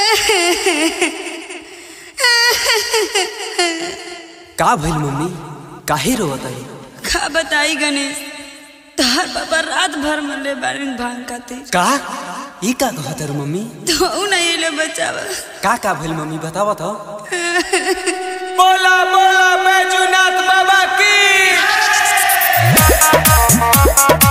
का भइल मम्मी काहे रोवत आई का बताई गणेश तहार बाबा रात भर मरले बारिन भांग खाते का ई का कहत रे मम्मी तो नहीं ले बचावा का का भइल मम्मी बतावा तो बोला बोला बैजूनाथ बाबा की